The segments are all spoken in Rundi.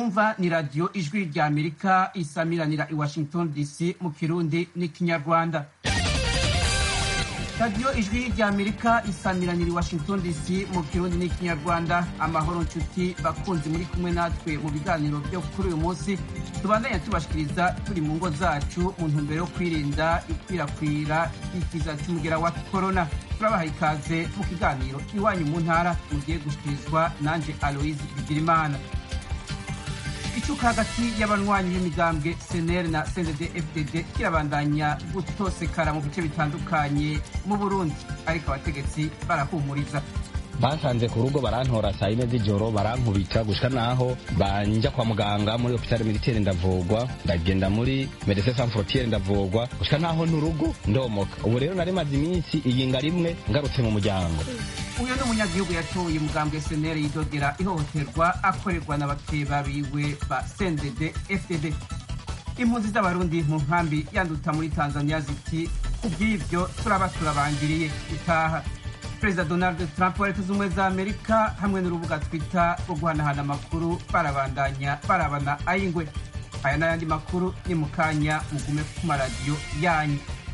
mwumva ni radiyo ijwi rya amerika isamiranira i washington dc mu kirundi n'ikinyarwanda radiyo ijwi rya amerika isamiranira i washington dc mu kirundi n'ikinyarwanda amahoro nshuti bakunzi muri kumwe natwe mu biganiro byo kuri uyu munsi tubandanya tubashikiriza turi mu ngo zacu mu ntumbero yo kwirinda ikwirakwira ry'ikiza cy'umugera wa korona turabaha ikaze mu kiganiro iwanyu mu ntara mugiye gushikirizwa nanje aloise bigirimana icuka hagati y'abanywanyi b'imigambwe seneri na sendede fdd kirabandanya gutosekara mu bice bitandukanye mu burundi ariko abategetsi barahumuriza basanze ku rugo barantora saa yine z'ijoro barankubita gushika naho banja kwa muganga muri hopitale militaire ndavugwa ndagenda muri medecin sans frontiere ndavugwa gushika naho n'urugo ndomoka ubu rero nari maze iminsi iyinga rimwe ngarutse mu muryango uyu ni umunyagihugu yatoye umugambwe seneri yidogera ihohoterwa akorerwa n'abakeba biwe ba sendede fdd impunzi z'abarundi mu nkambi yanduta muri tanzania ziti ku bw'ibyo turaba turabangiriye itaha perezida donald trump wa leta z'ubumwe za amerika hamwe n'urubuga twita rwo guhanahana amakuru barabandanya barabana ayingwe aya n'ayandi makuru ni mu kanya mugume ku maradiyo yanyu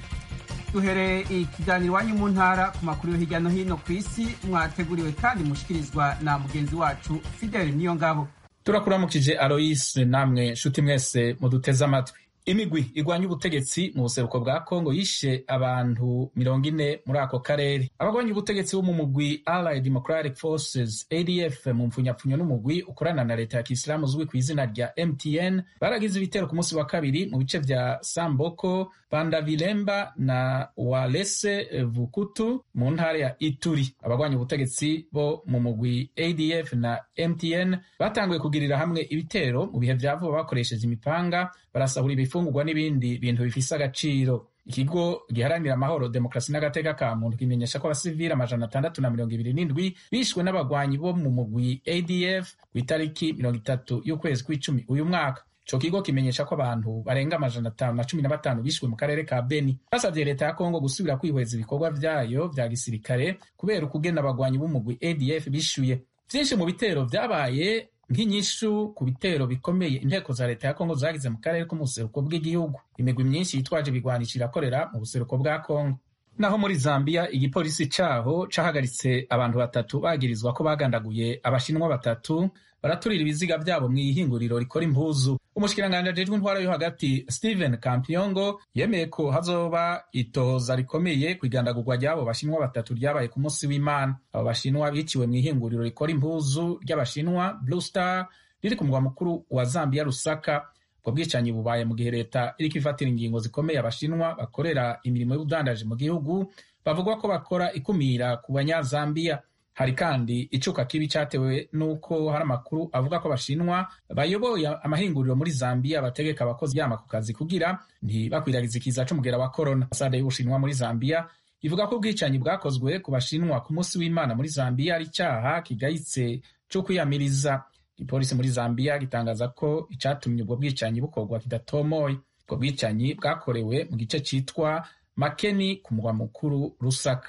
duhereye ikiganiro iwanyu mu ntara ku makuru yo hirya no hino ku isi mwateguriwe kandi mushikirizwa na mugenzi wacu fidele niyo ngabo turakuramukije aloyise namwe nshuti mwese muduteze amatwi imigwi igwanya ubutegetsi mu buseruko bwa kongo yishe abantu mirongo ine muri ako karere abagwanya ubutegetsi bo mu mugwi allied democratic forces adf mu mpfunyapfunyo n'umugwi ukorana na leta ya kisilamu uzwi ku izina rya mtn baragize ibitero ku munsi wa kabiri mu bice vya samboko bandavilemba na walese vukutu mu ntara ya ituri abagwanya ubutegetsi bo mu mugwi adf na mtn batanguye kugirira hamwe ibitero mu bihe vya vuba bakoresheje imipanga barasahura ibifungurwa n'ibindi bintu bifise agaciro ikigo giharanira amahoro demokarasi n'agateka ka muntu kimenyesha ko abasivili amajana atandatu na mirongo ibiri n'indwi bishwe n'abagwanyi bo mu mugwi adf ku itariki mirongo itatu y'ukwezi kw'icumi uyu mwaka ico kigo kimenyesha ko abantu barenga amajana atanu na cumi na batanu bishwe mu karere ka beni basavye leta ya kongo gusubira kwihweza ibikorwa vyayo vya gisirikare kubera ukugena abagwanyi b'umugwi adf bishuye vyinshi mu bitero vyabaye nk'inyishu ku bitero bikomeye inteko za leta ya kongo zagize mu karere ko mu buseruko bw'igihugu imigwi myinshi yitwaje ibigwanisho irakorera mu buseruko bwa kongo naho muri zambia igipolisi caho cahagaritse abantu batatu bagirizwa ko bagandaguye abashinwa batatu baraturira ibiziga vyabo mw'ihinguriro rikora impuzu umushikiranganji ajejwe intwara yo hagati stephen kampiongo yemeye ko hazoba itohoza rikomeye kw'igandagurwa ry'abo bashinwa batatu ryabaye ku munsi w'imana abo bashinwa biciwe mw'ihinguriro rikora impuzu ry'abashinwa blue star riri ku mugwa mukuru wa zambia rusaka ubwo bwicanyi bubaye mu gihe leta iriko ifatira ingingo zikomeye abashinwa bakorera imirimo y'ubudandaji mu gihugu bavugwa ko bakora ikumira ku banyazambiya hari kandi icuka kibi cyatewe n'uko hari amakuru avuga ko abashinwa bayoboye amahinguriro muri zambiya bategeka abakozi yama ku kazi kugira ntibakwiragize ikiza c'umugera wa korona ambasade y'ubushinwa muri zambiya ivuga ko ubwicanyi bwakozwe ku bashinwa ku munsi w'imana muri zambiya ari icyaha kigayitse co kwiyamiriza igipolisi muri zambiya gitangaza ko icatumye ubwo bwicanyi bukorwa kidatomoye ubwo bwicanyi bwakorewe mu gice citwa makeni ku mugwa mukuru rusaka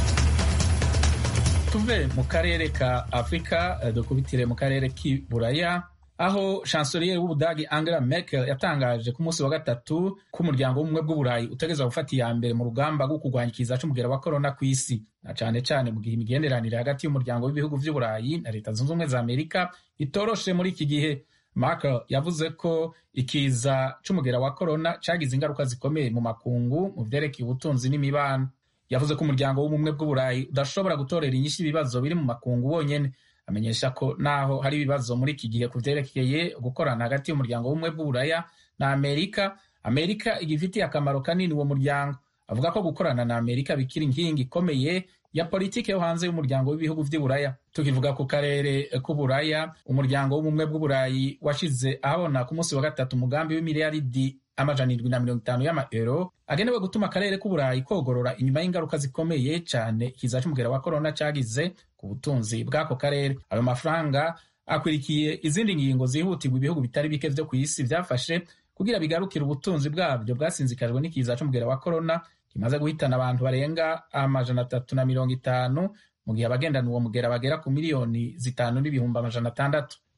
tuve mu karere ka afurika dukubitire mu karere k'iburaya aho chancelier w'ubudagi angela merkel yatangaje ku munsi wa gatatu ko umuryango w'ubumwe bw'uburayi utegereza gufata iya mbere mu rugamba rwo kurwanya ikiza c'umugera wa korona ku isi na cane cane mu gihe imigenderanire hagati y'umuryango w'ibihugu vy'uburayi na leta zunze ubumwe za amerika itoroshe muri iki gihe Merkel yavuze ko ikiza c'umugera wa korona cagize ingaruka zikomeye mu makungu mu vyerekeye ubutunzi n'imibano yavuze ko umuryango w'ubumwe bw'uburayi udashobora gutorera inyinshi ibibazo biri mu makungu wonyene amenyesha ko naho hari ibibazo muri iki gihe ku vyerekeye gukorana hagati y'umuryango w'ubumwe bw'uburaya na amerika amerika igifitiye akamaro kanini uwo muryango avuga ko gukorana na amerika bikiri inkingi ikomeye ya politiki yo hanze y'umuryango w'ibihugu vy'iburaya tukivuga ku karere k'uburaya umuryango w'ubumwe bw'uburayi washize ahabona ku munsi wa gatatu umugambi w'imiliyaridi amajana indwi na mirongo itanu y'amaero agenewe gutuma akarere k'uburayi kogorora inyuma y'ingaruka zikomeye cane ikiza c'umugera wa korona cagize ku butunzi bw'ako karere ayo mafaranga akwirikiye izindi ngingo zihutirwa ibihugu bitari bike vyo kw'isi vyafashe kugira bigarukire ubutunzi bwabyo bwasinzikajwe n'ikiza c'umugera wa korona kimaze guhitana abantu barenga amajana atatu na mirongo itanu mu gihe abagendana uwo mugera bagera ku miliyoni zitanu n'ibihumbi amajana atandatu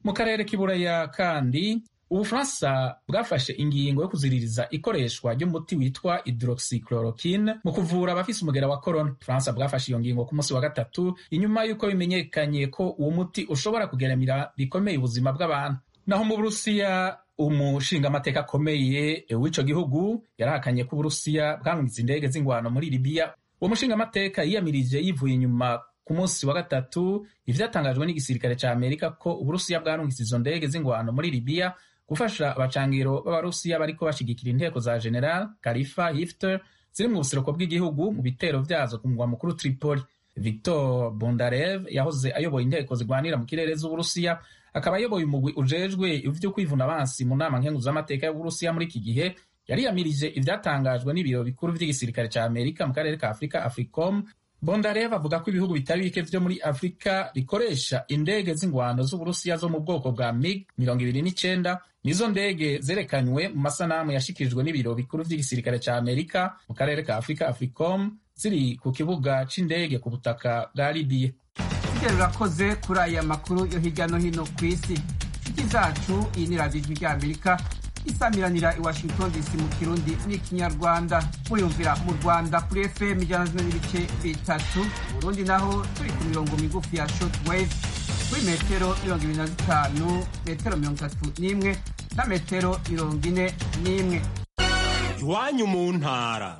mu karere k'iburaya kandi ubufaransa bwafashe ingingo yo kuziririza ikoreshwa ry'umuti witwa hydroxychloroquine mu kuvura abafise umugera wa corona ubufaransa bwafashe iyo ngingo ku munsi wa gatatu inyuma y'uko bimenyekanye ko uwo muti ushobora kugeramira bikomeye ubuzima bw'abantu naho mu burusiya umushingamateka akomeye w'ico gihugu yarahakanye ko uburusiya bwangiza indege z'ingwano muri libiya uwo mushingamateka yiyamirije yivuye inyuma ku munsi wa gatatu ivyatangajwe n'igisirikare ca amerika ko uburusiya bwarungitse izo ndege z'ingwano muri libiya gufasha abacangiro b'abarusiya bariko bashigikira inteko za general kalifa hifter ziri mu buseruko bw'igihugu mu bitero vyazo ku mugwa mukuru tripoli victor bondarev yahoze ayoboye inteko zigwanira mu kirere z'uburusiya akaba ayoboye umugwi ujejwe ivyo kwivuna abansi mu nama nkenguzamateka y'uburusiya muri iki gihe yariyamirije ivyatangajwe n'ibiro bikuru vy'igisirikare ca amerika mu karere ka afurika africom bondarev avuga ko ibihugu bitari bike vyo muri afurika bikoresha indege z'ingwano z'uburusiya zo mu bwoko bwa mig mirongo ibiri n'icenda nizo ndege zerekanywe mu masanamu yashikirijwe n'ibiro bikuru vy'igisirikare ca amerika mu karere ka afurika africom ziri ku kibuga c'indege ku butaka bwa libiya Fidel urakoze kuri aya makuru yo hirya no hino ku isi inshuti zacu iyi ni radiyo ijwi ry'amerika isamiranira i washington dc mu kirundi n'ikinyarwanda muyumvira mu rwanda kuri fm ijana zimwe n'ibice bitatu mu burundi naho turi ku mirongo migufi ya short wave kuri metero mirongo ibiri na zitanu metero mirongo itatu n'imwe na metero mirongo ine n'imwe iwanyu mu ntara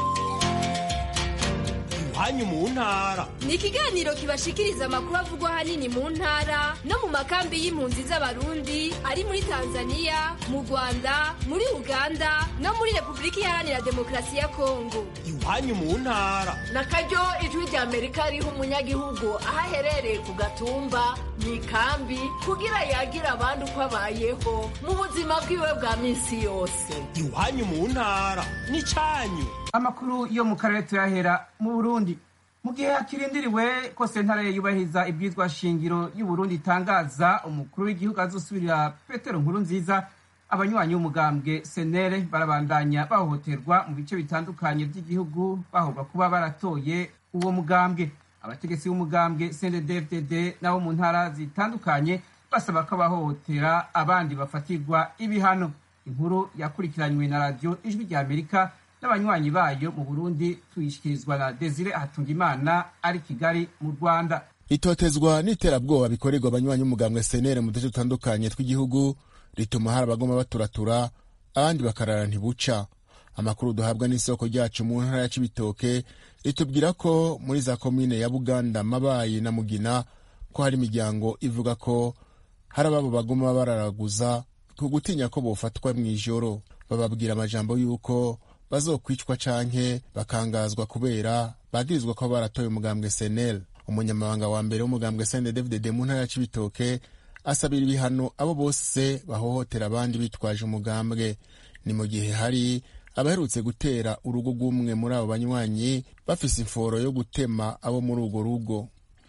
iwanyu mu ntara ni ikiganiro kibashikiriza amakuru avugwa ahanini mu ntara no mu makambi y'impunzi z'abarundi ari muri tanzania mu rwanda muri uganda no muri repubulika iharanira demokarasi ya kongo iwanyu mu ntara na karyo ijwi rya amerika riha umunyagihugu aho aherereye ku gatumba mu ikambi kugira yagira abandi uko abayeho mu buzima bwiwe bwa minsi yose iwanyu mu ntara n'icyanyu amakuru yo mu karere tuyahera mu burundi mu gihe hakirindiriwe ko sentare yubahiriza ibwizwa shingiro y'uburundi itangaza umukuru w'igihugu azosubirira petero nkuru nziza abanywanyi b'umugambwe senere barabandanya bahohoterwa mu bice bitandukanye by'igihugu bahorwa kuba baratoye uwo mugambwe abategetsi b'umugambwe cnddfdd nabo mu ntara zitandukanye basaba ko abahohotera abandi bafatirwa ibihano inkuru yakurikiranywe na radiyo ijwi rya amerika n'abanywanyi bayo mu burundi tuyishyikirizwa na desire hatungimana ari kigali mu rwanda itotezwa n'iterabwoba bikorerwa abanywanyi b'umugambwe senere mu duce dutandukanye tw'igihugu rituma hari abagoma baturatura abandi bakarara ntibuca amakuru duhabwa n'isoko ryacu mu ntara ya cibitoke ritubwira ko muri za komine ya buganda mabayi na mugina ko hari imiryango ivuga ko hari ababo bagoma bararaguza ku gutinya ko bofatwa mu ijoro bababwira amajambo y'uko bazokwicwa canke bakangazwa kubera bagirizwa ko baratoye umugambwe senel umunyamabanga wa mbere w'umugambwe cndfdd mu ntara ya cibitoke asabira ibihano abo bose bahohotera abandi bitwaje umugambwe ni mu gihe hari abaherutse gutera urugo rw'umwe muri abo banywanyi bafise imforo yo gutema abo muri urwo rugo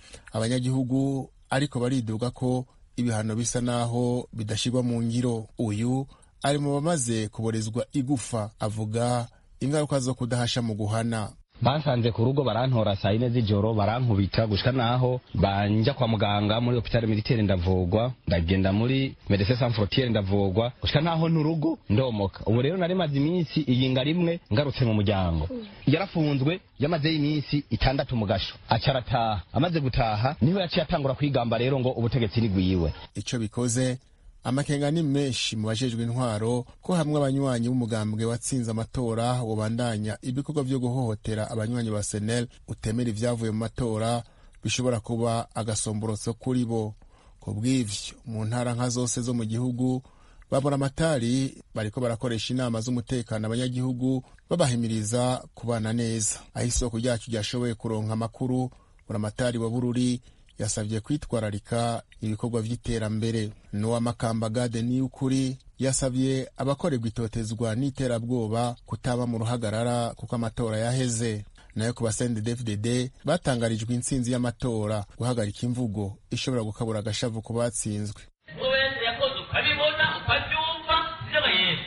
abanyagihugu ariko bariduga ko ibihano bisa naho bidashyirwa mu ngiro uyu ari mu bamaze kuborezwa igufa avuga ingaruka zo kudahasha mu guhana bansanze ku rugo barantora saa yine z'ijoro barankubita gushika naho banja kwa muganga muri hopitale militaire ndavugwa ndagenda muri medecin sans frontiere ndavugwa gushika naho nturugo ndomoka ubu rero nari maze iminsi iyinga rimwe ngarutse mu muryango yarafunzwe yamazeyo iminsi itandatu mu gasho aca arataha amaze gutaha niho yaciye atangura kwigamba rero ngo ubutegetsi ni gwiwe ico bikoze amakenga ni menshi mu bajejwe intwaro ko hamwe abanywanyi b'umugambwe watsinze amatora wobandanya ibikorwa vyo guhohotera abanywanyi ba senel utemera ivyavuye mu matora bishobora kuba agasomborotso kuri bo ku bw'ivyo mu ntara nka zose zo mu gihugu babona amatari bariko barakoresha inama z'umutekano abanyagihugu babahimiriza kubana neza aho isoko ryacu ryashoboye kuronka amakuru buramatari wa bururi yasabye kwitwararika ibikorwa vy'iterambere nowa makamba gade ni ukuri yasabye abakorerwa itotezwa n'iterabwoba kutaba mu ruhagarara kuko amatora yaheze nayo ku basende dfdd batangarijwe intsinzi y'amatora guhagarika imvugo ishobora gukabura agashavu ku batsinzwe wese yakoze ukabibona ukabyumva sibyo yego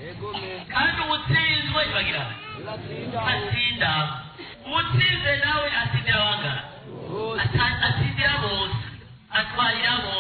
kandi uwutsinzwe bagira atsinda uwutsinze nawe atsindira abangana atsindira bose atwarira bose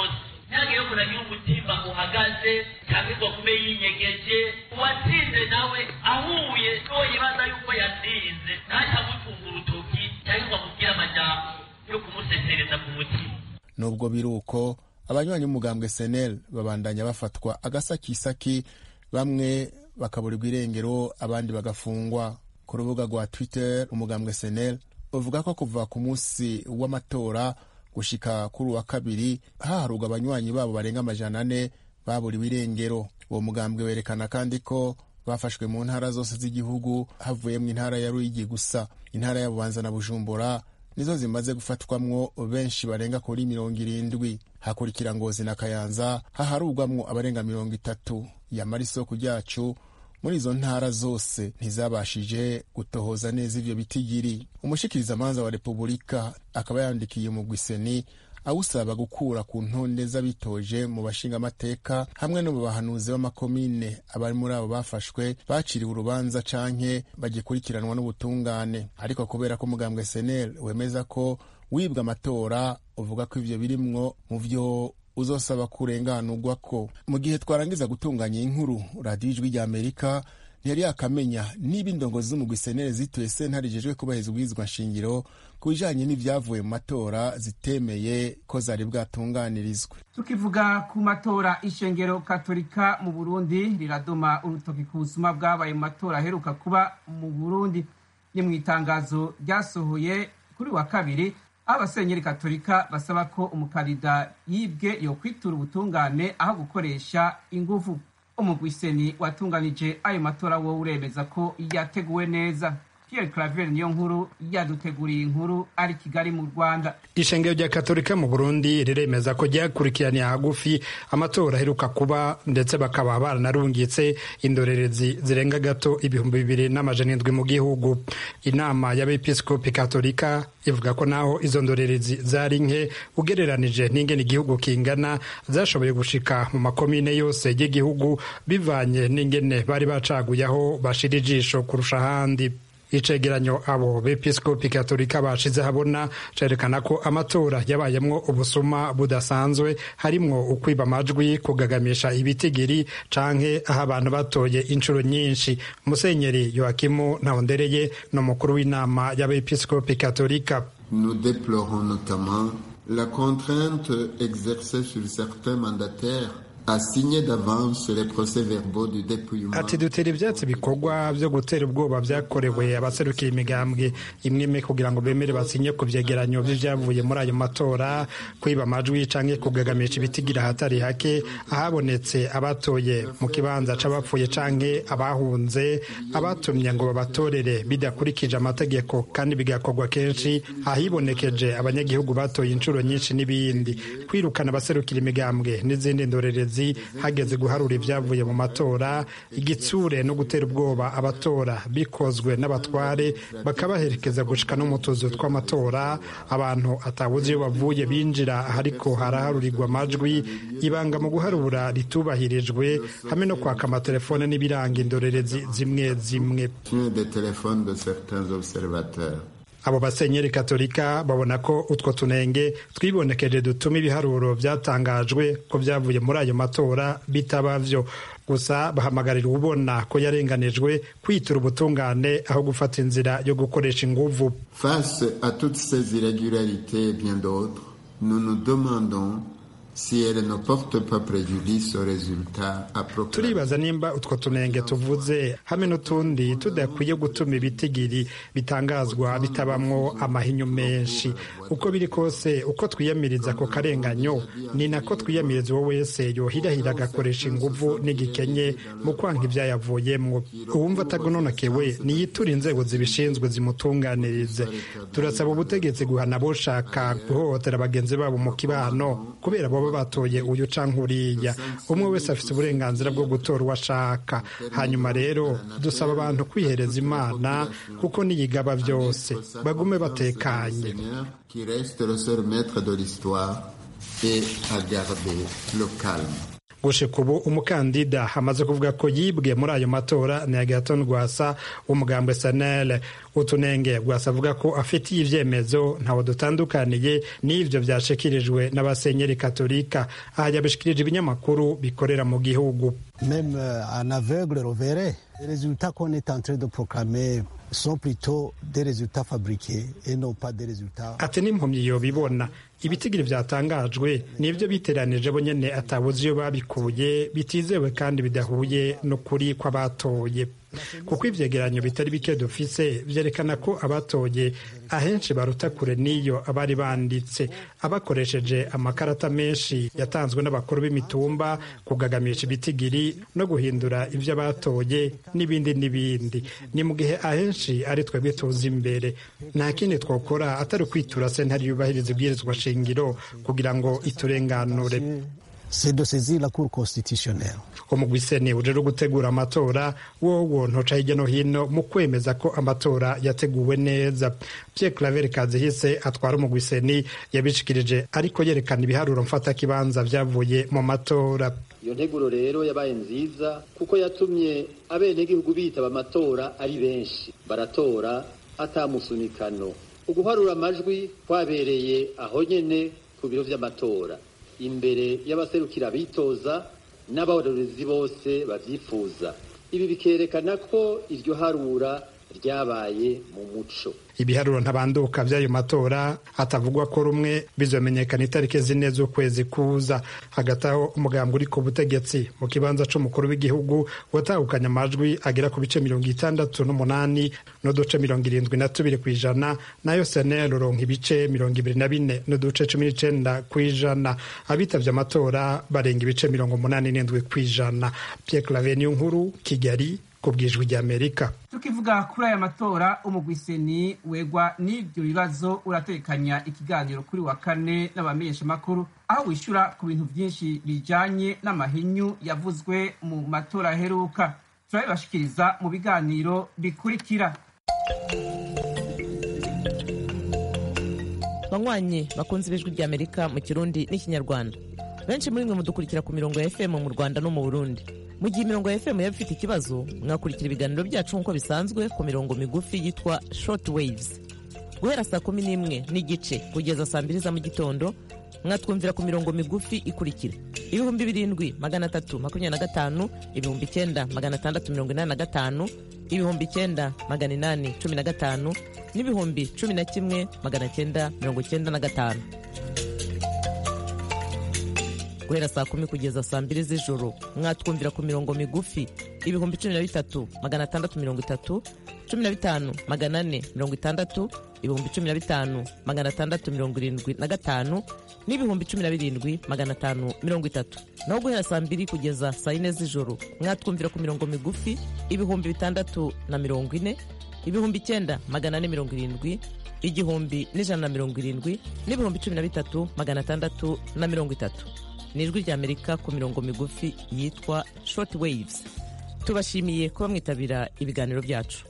ntihagire umuntu agira umutima uhagaze cyangwa ngo kume yinyegeje uwatsinze nawe ahuye n'uwo yibaza yuko yatsinze ntacyo amutunga urutoki cyangwa ngo amubwire amajambo yo kumusesereza ku mutima nubwo biri uko abanywanyi b'umugambwe senel babandanya bafatwa agasakisaki bamwe bakaburirwa irengero abandi bagafungwa ku rubuga rwa twitter umugambwe senel uvuga ko kuva ku munsi w'amatora gushika kuri uwa kabiri haharurwa abanywanyi babo barenga amajana ane baburiwe irengero uwo mugambwe werekana kandi ko bafashwe mu ntara zose z'igihugu havuyemo intara ya ruyigi gusa intara ya bubanza na bujumbura nizo zimaze gufatwamwo benshi barenga kuri mirongo irindwi hakurikira ngozi na kayanza haharurwamwo abarenga mirongo itatu yamara isoko ryacu muri izo ntara zose ntizabashije gutohoza neza ivyo bitigiri umushikirizamanza wa repubulika akaba yandikiye umugwi seni awusaba gukura ku ntonde z'abitoje mu bashingamateka hamwe no mu bahanuzi b'amakomine abari muri abo bafashwe baciriwe urubanza canke bagikurikiranwa n'ubutungane ariko kubera ko umugambwe senel wemeza ko wibwa amatora uvuga ko ivyo birimwo mu vyo uzosaba kurenganurwa ko mu gihe twarangiza gutunganya inkuru radiyo ijwi rya amerika ntiyari yakamenya niba indongozi z'umugwi senere zituye sentare ijejwe kubahiriza ubwirizwa nshingiro ku bijanye n'ivyavuye mu matora zitemeye ko zari bwatunganirizwe tukivuga ku matora ishengero katolika mu burundi riradoma urutoki ku busuma bwabaye mu matora aheruka kuba mu burundi ni mu itangazo ryasohoye kuri wa kabiri aho abasenyeri katolika basaba ko umukandida yibwe yokwitura ubutungane aho gukoresha inguvu umugwiseni watunganije ayo matora wowe uremeza ko yateguwe neza pierre claver niyo nkuru yaduteguriye inkuru ari kigali mu rwanda ishengero rya katolika mu burundi riremeza ko ryakurikiraniye hagufi amatora aheruka kuba ndetse bakaba baranarungitse indorerezi zirenga gato ibihumbi bibiri n'amajana indwi mu gihugu inama y'abepiskopi katolika ivuga ko naho izo ndorerezi zari nke ugereranije n'ingene igihugu kingana zashoboye gushika mu makomine yose y'igihugu bivanye n'ingene bari bacaguye aho bashira ijisho kurusha ahandi icegeranyo abo bepiskopi katolika bashize habona cerekana ko amatora yabayemwo ubusuma budasanzwe harimwo ukwiba amajwi kugagamisha ibitigiri canke aho abantu batoye inshuro nyinshi musenyeri yoakimu ntahondereye ni umukuru w'inama y'abepiskopi katolika Nous déplorons notamment la contrainte exercée sur certains mandataires à signer d'avance les procès-verbaux du dépouillement. ati dutera ivyatsi bikorwa vyo gutera ubwoba vyakorewe abaserukiye imigambwe imwe imwe kugira ngo bemere basinye ku vyegeranyo vy'ivyavuye muri ayo matora kwiba amajwi canke kugagamisha ibitigira ahatari hake ahabonetse abatoye mu kibanza c'abapfuye canke abahunze abatumye ngo babatorere bidakurikije amategeko kandi bigakorwa kenshi ahibonekeje abanyagihugu batoye inshuro nyinshi n'ibindi kwirukana abaserukira imigambwe n'izindi ndorerezi hageze guharura ibyavuye mu matora igitsure no gutera ubwoba abatora bikozwe n'abatware bakabaherekeza gushika no mu tuzu tw'amatora abantu atawuzi iyo bavuye binjira ariko haraharurirwa amajwi ibanga mu guharura ritubahirijwe hamwe no kwaka amatelefone n'ibiranga indorerezi zimwe zimwe des téléphones de certains observateurs. abo basenyeri katolika babona ko utwo tunenge twibonekeje dutuma ibiharuro byatangajwe ko byavuye muri ayo matora bitaba vyo gusa bahamagarira ubona ko yarenganijwe kwitura ubutungane aho gufata inzira yo gukoresha inguvu Face à toutes ces irrégularités et bien d'autres, nous nous demandons si elles ne portent pas préjudice aux résultats à proclamer. turibaza nimba utwo tunenge tuvuze hamwe n'utundi tudakwiye gutuma ibitigiri bitangazwa bitabamwo amahinyu menshi uko biri kose uko twiyamiriza ako karenganyo ni nako twiyamiriza uwo wese yohirahira agakoresha inguvu n'igikenye mu kwanga ibyayavuyemwo uwumva atagononokewe niyitura inzego zibishinzwe zimutunganirize turasaba ubutegetsi guhana boshaka guhohotera bagenzi babo mu kibano kubera baba batoye uyu canke uriya umwe wese afite uburenganzira bwo gutora uwo ashaka hanyuma rero dusaba abantu kwihereza imana kuko niyigaba byose bagume batekanye Seigneur, qui reste le seul maître de l'histoire, et à garder le calme. gushika ubu umukandida amaze kuvuga ko yibwe muri ayo matora ni agaton rwasa w'umugambwe sanele utunenge rwasa avuga ko afitiye ivyemezo ntawe dutandukaniye n'ivyo vyashikirijwe n'abasenyeri katolika aha yabishikirije ibinyamakuru bikorera mu gihugu Même euh, un aveugle le verrait. Les résultats qu'on est en train de proclamer sont plutôt des résultats fabriqués et non pas des résultats. ati n'impumyi yobibona ibitigiri vyatangajwe nivyo biteranije bo nyene atabuze iyo babikuye bitizewe kandi bidahuye n'ukuri kw'abatoye kuko ivyegeranyo bitari bike dufise vyerekana ko abatoye ahenshi baruta kure n'iyo abari banditse abakoresheje amakarata menshi yatanzwe n'abakuru b'imitumba kugagamisha ibitigiri no guhindura ivyo abatoye n'ibindi n'ibindi ni mu gihe ahenshi ari twebwe tuzi imbere nta kindi twokora atari kwitura sentare yubahiriza ibwirizwa shingiro kugira ngo iturenganure C'est de saisir la Cour constitutionnelle. umugwi seni ujejwe gutegura amatora wowo ntoca hirya no hino mu kwemeza ko amatora yateguwe neza pierre claver kazihise atwara umugwi seni yabishikirije ariko yerekana ibiharuro mfatakibanza vyavuye mu matora iyo nteguro rero yabaye nziza kuko yatumye abenegihugu bitaba amatora ari benshi baratora atamusunikano uguharura amajwi kwabereye aho nyene ku biro vy'amatora imbere y'abaserukira bitoza n'abarorezi bose bavyifuza ibi bikerekana ko iryo harura ryabaye mu muco ibiharuro ntabanduka vy'ayo matora atavugwa ko rumwe bizomenyekana itariki zine z'ukwezi kuza hagati aho umugambwe uri ku butegetsi mu kibanza c'umukuru w'igihugu watahukanye amajwi agera ku bice mirongo itandatu n'umunani n'uduce mirongo irindwi na tubiri kw'ijana nayo senel uronka ibice mirongo ibiri na bine n'uduce cumi n'icenda kw'ijana abitavye amatora barenga ibice mirongo umunani n'indwi kw'ijana pierre claver niyo nkuru kigali ku bwijwi ry'amerika tukivuga kuri aya matora umugwiseni wegwa n'ibyo bibazo uratekanya ikiganiro kuri wa kane n'abamenyeshamakuru aho wishyura ku bintu byinshi bijanye n'amahinyu yavuzwe mu matora aheruka turabibashikiriza mu biganiro bikurikira banywanyi bakunze ibijwi ry'amerika mu kirundi n'ikinyarwanda benshi muri mwe mudukurikira ku mirongo ya fm mu rwanda no mu burundi mu gihe imirongo ya fm yaba ifite ikibazo mwakurikira ibiganiro byacu nk'uko bisanzwe ku mirongo migufi yitwa short waves guhera saa kumi n'imwe n'igice kugeza saa mbiri za mu gitondo mwatwumvira ku mirongo migufi ikurikira ibihumbi birindwi magana atatu makumyabiri na gatanu ibihumbi icyenda magana atandatu mirongo inani na gatanu ibihumbi icyenda magana inani cumi na gatanu n'ibihumbi cumi na kimwe magana cyenda mirongo cyenda na gatanu guhera saa kumi kugeza saa mbiri z'ijoro mwatwumvira ku mirongo migufi ibihumbi cumi na bitatu magana atandatu mirongo itatu cumi na bitanu magana ane mirongo itandatu ibihumbi cumi na bitanu magana atandatu mirongo irindwi na gatanu n'ibihumbi cumi na birindwi magana atanu mirongo itatu naho guhera saa mbiri kugeza saa yine z'ijoro mwatwumvira ku mirongo migufi ibihumbi bitandatu na mirongo ine ibihumbi icyenda magana ane mirongo irindwi igihumbi n'ijana na mirongo irindwi n'ibihumbi cumi na bitatu magana atandatu na mirongo itatu ni ijwi ry'amerika ku mirongo migufi yitwa short waves tubashimiye kuba mwitabira ibiganiro byacu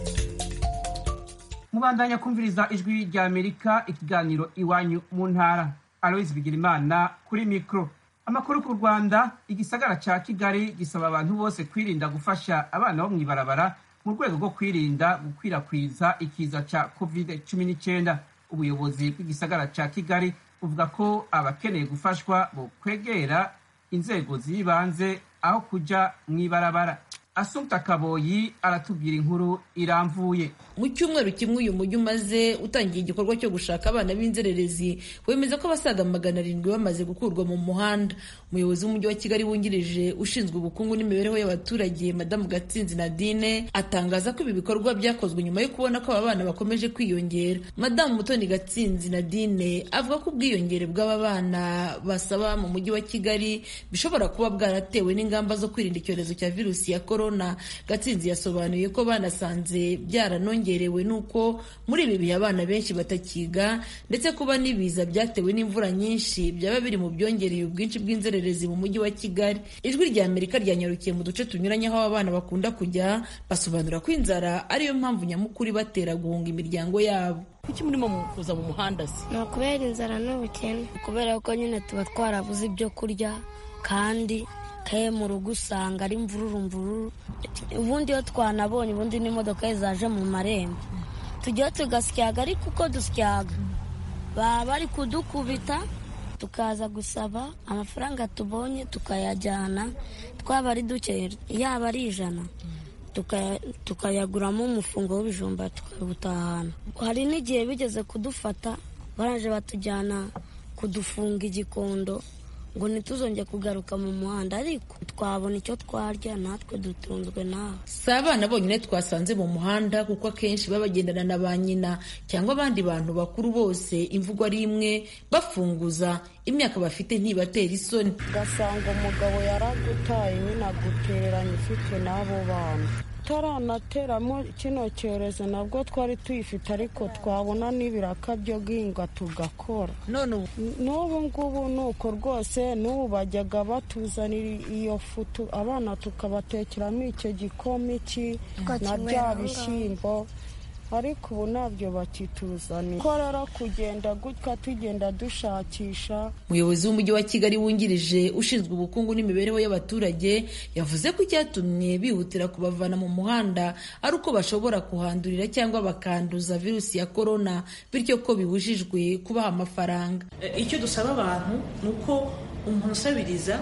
mubandanya kumviriza ijwi ry'amerika ikiganiro iwanyu mu ntara aloise bigirimana kuri mikoro amakuru ku rwanda igisagara cya kigali gisaba abantu bose kwirinda gufasha abana bo mu ibarabara mu rwego rwo kwirinda gukwirakwiza ikiza cya covid cumi n'icyenda ubuyobozi bw'igisagara cya kigali buvuga ko abakeneye gufashwa bo kwegera inzego z'ibanze aho kujya mu ibarabara asumta kaboyi aratubwira inkuru iramvuye mu cyumweru kimwe uyu mujyi umaze utangiye igikorwa cyo gushaka abana b'inzererezi wemeza ko abasaga magana arindwi bamaze gukurwa mu muhanda umuyobozi w'umujyi wa kigali wungirije ushinzwe ubukungu n'imibereho y'abaturage madamu gatsinzi nadine atangaza ko ibi bikorwa byakozwe nyuma yo kubona ko aba bana bakomeje kwiyongera madamu mutoni gatsinzi nadine avuga ko ubwiyongere bw'aba bana basaba mu mujyi wa kigali bishobora kuba bwaratewe n'ingamba zo kwirinda icyorezo cya virusi ya korona gatsinzi yasobanuye ko banasanze byaranongerewe n'uko muri ibi bihe abana benshi batakiga ndetse kuba n'ibiza byatewe n'imvura nyinshi byaba biri mu byongereye ubwinshi bw'inzererezi mu mujyi wa kigali ijwi rya amerika ryanyarukiye mu duce tunyuranye aho abana bakunda kujya basobanura ko inzara ariyo mpamvu nyamukuru ibatera guhunga imiryango yabo kuki murimo kuza mu muhanda se ni ukubera inzara n'ubukene kubera ko nyine tuba twarabuze ibyo kurya kandi kaye mu rugo usanga ari mvururu mvururu ubundi iyo twanabonye ubundi n'imodoka zaje mu marembo tujyaho tugasyaga ariko uko dusyaga baba bari kudukubita tukaza gusaba amafaranga tubonye tukayajyana twaba ari duke yaba ari ijana tukayaguramo umufungo w'ibijumba tukawutahana hari n'igihe bigeze kudufata baraje batujyana kudufunga igikondo ngo ntituzongere kugaruka mu muhanda ariko twabona icyo twarya natwe dutunzwe nawe si abana bonyine twasanze mu muhanda kuko akenshi baba bagendana na ba nyina cyangwa abandi bantu bakuru bose imvugo ari imwe bafunguza imyaka bafite ntibatera isoni ugasanga umugabo yaragutaye nyine agutereranya ufite n'abo bana taranateramo kino cyorezo nabwo twari tuyifite ariko twabona n'ibiraka byo guhinga tugakora n'ubu ngubu ni uko rwose n'ubu bajyaga batuzanira iyo futu abana tukabatekeramo icyo gikoma iki na bya bishyimbo ariko ubu ntabyo bakituzanira ko rero kugenda gutya tugenda dushakisha umuyobozi w'umujyi wa kigali wungirije ushinzwe ubukungu n'imibereho y'abaturage yavuze ko icyatumye bihutira kubavana mu muhanda ari uko bashobora kuhandurira cyangwa bakanduza virusi ya korona bityo ko bibujijwe kubaha amafaranga icyo dusaba abantu ni uko umuntu usabiriza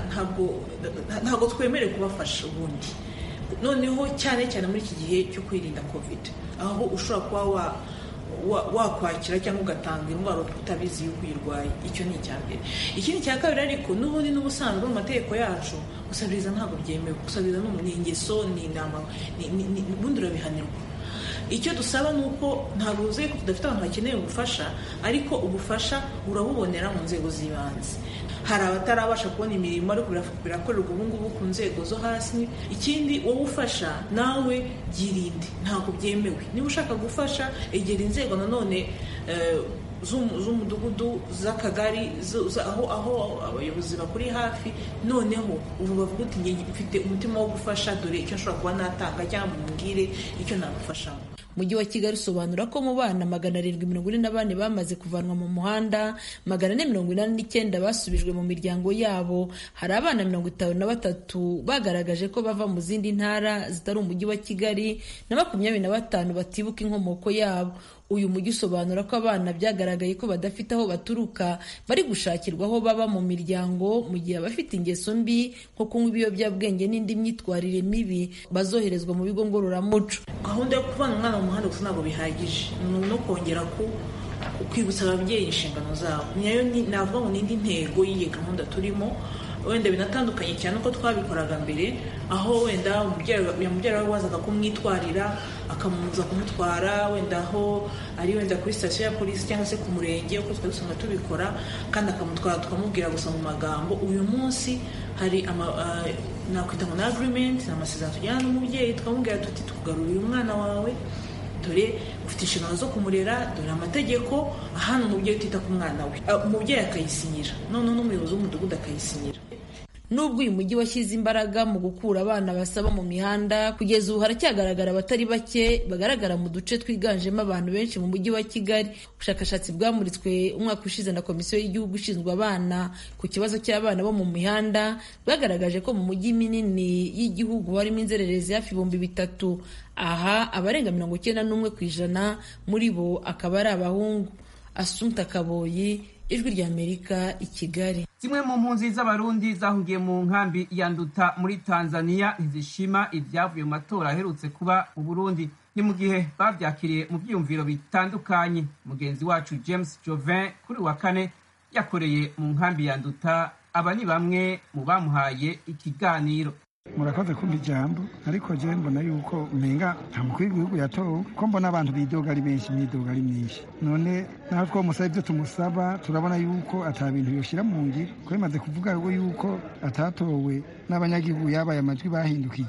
ntabwo twemerewe kubafasha ubundi noneho cyane cyane muri iki gihe cyo kwirinda covid aho ushobora kuba wakwakira cyangwa ugatanga indwara utabizi yuko uyirwaye icyo ni icya mbere ikindi cya kabiri ariko n'ubundi n'ubusanzwe mu mategeko yacu gusabiriza ntabwo byemewe gusabiriza ni ingeso ni inama ubundi urabihanirwa icyo dusaba ni uko ntabwo uzi ko tudafite abantu bakeneye ubufasha ariko ubufasha urabubonera mu nzego z'ibanze hari abatarabasha kubona imirimo ariko birakorerwa ubu ngubu ku nzego zo hasi ikindi wowe ufasha nawe byirinde ntabwo byemewe niba ushaka gufasha egera inzego nanone z'umudugudu z'akagari aho aho abayobozi bakuri hafi noneho ubu bavuga uti mfite umutima wo gufasha dore icyo nshobora kuba natanga cyangwa mumbwire icyo nagufashamo umujyi wa kigali usobanura ko mu bana magana arindwi mirongo ine na bane bamaze kuvanwa mu muhanda magana ane mirongo inani n'icyenda basubijwe mu miryango yabo hari abana mirongo itanu na batatu bagaragaje ko bava mu zindi ntara zitari umujyi wa kigali na makumyabiri na batanu batibuka inkomoko yabo uyu mujyi usobanura ko abana byagaragaye ko badafite aho baturuka bari gushakirwa aho baba mu miryango mu gihe abafite ingeso mbi nko kunywa ibiyobyabwenge n'indi myitwarire mibi bazoherezwa mu bigo ngororamuco gahunda yo kuvana umwana mu muhanda gusa ntabwo bihagije ni no kongera ku kwibutsa ababyeyi inshingano zabo nayo navuga ngo n'indi ntego y'iyi gahunda turimo wenda binatandukanye cyane uko twabikoraga mbere aho wenda umubyeyi we wazaga kumwitwarira akamuza kumutwara wenda aho ari wenda kuri sitasiyo ya polisi cyangwa se ku murenge uko twari dusanga tubikora kandi akamutwara tukamubwira gusa mu magambo uyu munsi hari nakwita ngo na agirimenti ni amasezerano tujyana n'umubyeyi tukamubwira tuti tukugarurira umwana wawe dore ufite inshingano zo kumurera dore amategeko ahana umubyeyi utita ku mwana we umubyeyi akayisinyira noneho n'umuyobozi w'umudugudu akayisinyira nubwo uyu mujyi washyize imbaraga mu gukura abana basaba mu mihanda kugeza ubu haracyagaragara abatari bake bagaragara mu duce twiganjemo abantu benshi mu mujyi wa kigali ubushakashatsi bwamuritswe umwaka ushize na komisiyo y'igihugu ishinzwe abana ku kibazo cy'abana bo mu mihanda bwagaragaje ko mu mujyi minini y'igihugu harimo inzererezi hafi ibihumbi bitatu aha abarenga mirongo icyenda n'umwe ku ijana muri bo akaba ari abahungu asumta kaboyi ijwi ry'amerika i kigali zimwe mu mpunzi z'abarundi zahungiye mu nkambi ya nduta muri tanzania ntizishima ibyavuye mu matora aherutse kuba mu burundi ni mu gihe babyakiriye mu byiyumviro bitandukanye mugenzi wacu james jovin kuri wa kane yakoreye mu nkambi ya nduta aba ni bamwe mu bamuhaye ikiganiro murakoze kumva ijambo ariko je mbona yuko umenga nta mukuru w'igihugu yatowe ko mbona abantu bidoga ari benshi imyidoga ari myinshi none naho twomusaba ibyo tumusaba turabona yuko ata bintu yoshira mu ngiro ko bimaze kuvuga yuko atatowe n'abanyagihugu yabaye amajwi bahindukije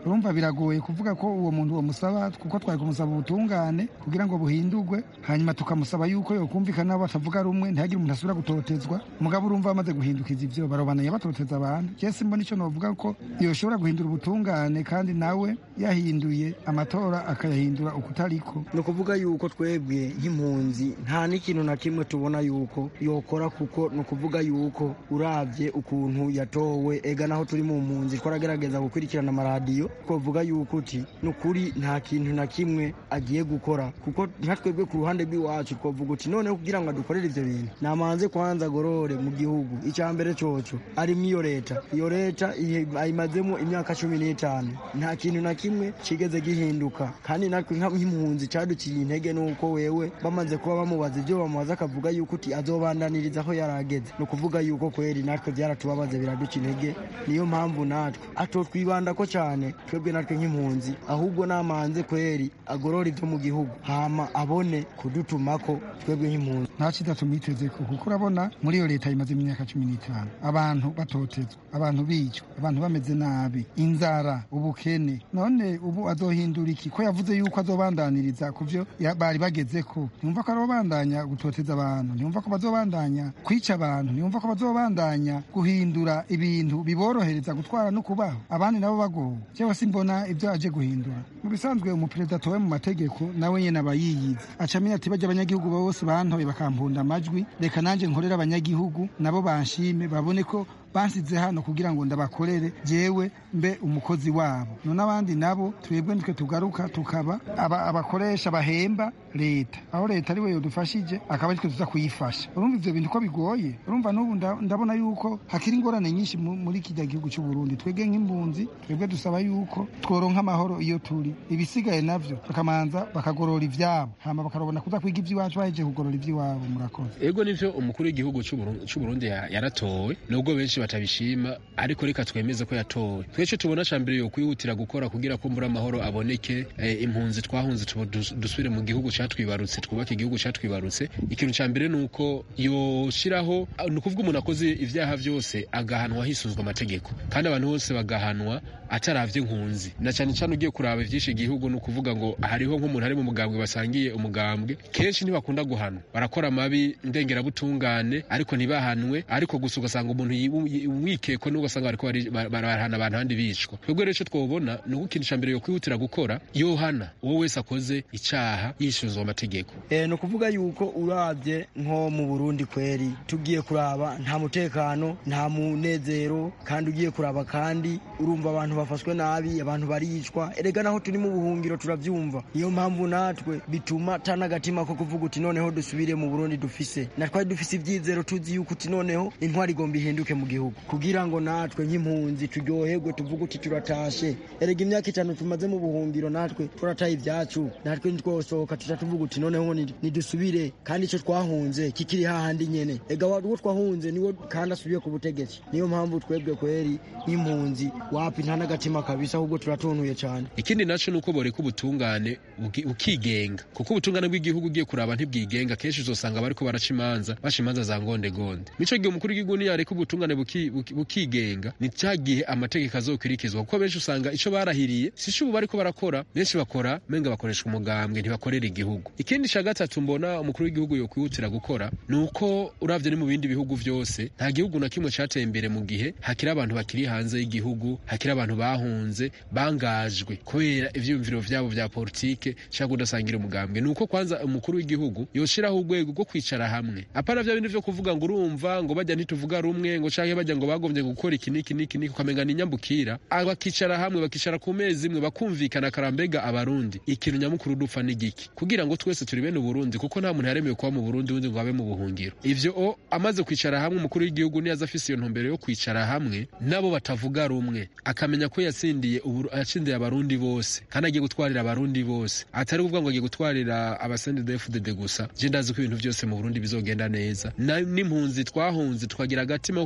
urumva biragoye kuvuga ko uwo muntu bamusaba kuko twari kumusaba ubutungane kugira ngo buhindurwe hanyuma tukamusaba yuko yokumvikana nabo batavuga rumwe ntihagire umuntu asubira gutotezwa mugabo urumva bamaze guhindukiza ivyo barobananye batoteza abantu je simbona ico novuga ko yoshobora guhindura ubutungane kandi nawe yahinduye amatora akayahindura ukutariko ni ukuvuga yuko twebwe nk'impunzi nta n'ikintu na kimwe tubona yuko yokora kuko ni ukuvuga yuko uravye ukuntu yatowe ega naho turi mu mpunzi twaragerageza gukurikirana amaradiyo twavuga yuko uti ni ukuri nta kintu na kimwe agiye gukora kuko nka twebwe ku ruhande rw'iwacu twavuga uti noneho kugira ngo adukorere ivyo bintu namanze kwanza agorore mu gihugu icya mbere coco arimo iyo leta iyo leta ayimazemo imyaka cumi n'itanu nta kintu na kimwe kigeze gihinduka kandi natwe nk'impunzi caduciye intege nuko wewe bamaze kuba bamubaza ivyo bamubaza akavuga yuko uti azobandaniriza aho yarageze ni ukuvuga yuko kweri natwe byaratubabaze biraduca intege niyo mpamvu natwe atotwibandako cyane twebwe natwe nk'impunzi ahubwo namanze kweri agorora ivyo mu gihugu hama abone kudutumako twebwe nk'impunzi nta cyiza tumwiteze ko kuko urabona muri iyo leta imaze imyaka cumi n'itanu abantu batotezwa abantu bicwa abantu bameze nabi inzara ubukene none ubu azohindura iki ko yavuze yuko azobandaniriza ku byo bari bageze ko ntiyumva ko arobandanya gutoteza abantu ntiyumva ko bazobandanya kwica abantu ntiyumva ko bazobandanya guhindura ibintu biborohereza gutwara no kubaho abandi nabo bagowe jewe simbona ibyo aje guhindura mu bisanzwe umuperezida atowe mu mategeko nawe nyene aba yiyizi aca amenya ati bajya abanyagihugu bose bantoye bakampunda amajwi reka nanjye nkorera abanyagihugu nabo banshime babone ko bansize hano kugira ngo ndabakorere jewe mbe umukozi wabo none abandi nabo twebwe nitwe tugaruka tukaba abakoresha bahemba leta aho leta ariwe yodufashije akaba aritwe tuza kuyifasha urumva ivyo bintu ko bigoye urumva n'ubu ndabona yuko hakiri ingorane nyinshi muri kijya gihugu cy'u Burundi twebwe nk'impunzi twebwe dusaba yuko tworonka amahoro iyo turi ibisigaye navyo bakamanza bakagorora ivyabo hama bakarobona kuza kwiga ivy'iwacu bahejeje kugorora ivy'iwabo murakoze ego nivyo umukuru w'igihugu cy'u Burundi yaratowe nubwo benshi batabishima ariko reka twemeze ko yatowe twece tubona cambere yo kwihutira gukora kugira ko mbura amahoro aboneke e, impunzi twahunze dusubire mu gihugu catwibarutse twubake igihugu catwibarutse ikintu ca mbere nuko yoshiraho ni ukuvuga umuntu akoze ivyaha vyose agahanwa hisunzwe amategeko kandi abantu bose bagahanwa ataravye nkunzi na cyane cyane ugiye kuraba ivyinshi igihugu ni ukuvuga ngo hariho nk'umuntu ari mu mugambwe basangiye umugambwe kenshi ntibakunda guhanwa barakora amabi ndengerabutungane ariko ntibahanwe ariko gusa ugasanga umuntu wikeko n'ugasanga bariko barahana abantu handi bicwa twebwe rero ico twobona ni uko ikintu ca mbere yo kwihutira gukora yohana uwo wese akoze icaha yishunzwe amategeko e, ni ukuvuga yuko uravye nko mu burundi kweri tugiye kuraba nta mutekano nta munezero kandi ugiye kuraba kandi urumva abantu bafashwe nabi abantu baricwa erega naho turi mu buhungiro turavyumva niyo mpamvu natwe bituma ta n'agatima ko kuvuga uti noneho dusubire mu burundi dufise na twari dufise ivyizero tuzi yuko uti noneho intwari igomba ihinduke mu gihugu kugira ngo natwe nk'impunzi turyoherwe tuvuge uti turatashe erega imyaka itanu tumaze mu buhungiro natwe turataye ibyacu natwe ntitwosohoka tuca tuvuga uti noneho nidusubire kandi ico twahunze kikiri hahandi nyene ega uwo twahunze niwo kandi asubiye ku butegetsi niyo mpamvu twebwe kweri nk'impunzi wapi nta n'agatima kabisa ahubwo turatuntuye cyane ikindi naco nuko boreka ubutungane bukigenga kuko ubutungane bw'igihugu ugiye kuraba ntibwigenga kenshi uzosanga bariko baraca imanza baca imanza za ngondegonde nico gihe umukuru w'igihugu niyareka ubutungane bukigenga ni cya gihe amategeko azokwirikizwa kuko benshi usanga ico barahiriye si ubu bariko barakora benshi bakora menga bakoresha umugambwe ntibakorera igihugu ikindi ca gatatu mbona umukuru w'igihugu yokwihutira gukora ni uko uravye ni mu bindi bihugu vyose nta gihugu na kimwe cateye imbere mu gihe hakiri abantu bakiri hanze y'igihugu hakiri abantu bahunze bangajwe kubera ivyiyumviro vyabo vya politike cyangwa udasangira umugambwe ni uko kwanza umukuru w'igihugu yoshiraho urwego rwo kwicara hamwe apana vya bindi vyo kuvuga ngo urumva ngo bajya ntituvuga rumwe ngo canke bajya ngo bagombye gukora iki niki niki niki ukamenga ni nyambukira bakicara hamwe bakicara ku mezi imwe bakumvikana karambega abarundi ikintu nyamukuru dupfa n'igiki kugira ngo twese turi bene uburundi kuko nta muntu yaremewe kuba mu burundi wundi ngo abe mu buhungiro ivyo o amaze kwicara hamwe umukuru w'igihugu niyaza afise iyo ntumbero yo kwicara hamwe nabo batavuga rumwe akamenya ko yatsindiye yatsindiye abarundi bose kandi agiye gutwarira abarundi bose atari kuvuga ngo agiye gutwarira abasendede fdd gusa je ndazi ko ibintu vyose mu burundi bizogenda neza n'impunzi twahunze tukagira agatima ko kuvuga ati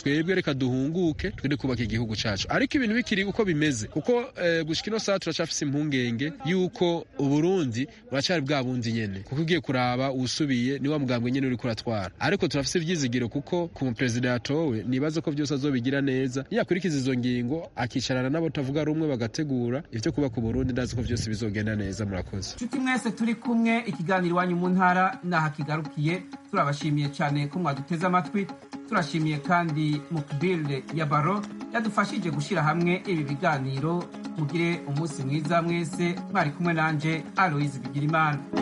twebwe reka duhunguke twende kubaka igihugu cacu ariko ibintu bikiri uko bimeze kuko eh, gushika ino saha turacafise impungenge yuko uburundi buracari bwa bundi nyene kuko ugiye kuraba uwusubiye ni wa mugambwe nyene uriko uratwara ariko turafise ivyizigiro kuko ku muperezida yatowe nibaza ko vyose azobigira neza yakurikiza izo ngingo akicarana n'abo tavuga rumwe bagategura ivyo kubaka uburundi ndazi ko vyose bizogenda neza murakoze nshuti mwese turi kumwe ikiganiro iwanyu mu ntara naha kigarukiye turabashimiye cyane ko mwaduteze amatwi turashimiye kandi mukbile ya baro yadufashije gushyira hamwe ibi biganiro mugire umunsi mwiza mwese mwari kumwe nanje aloise bigirimana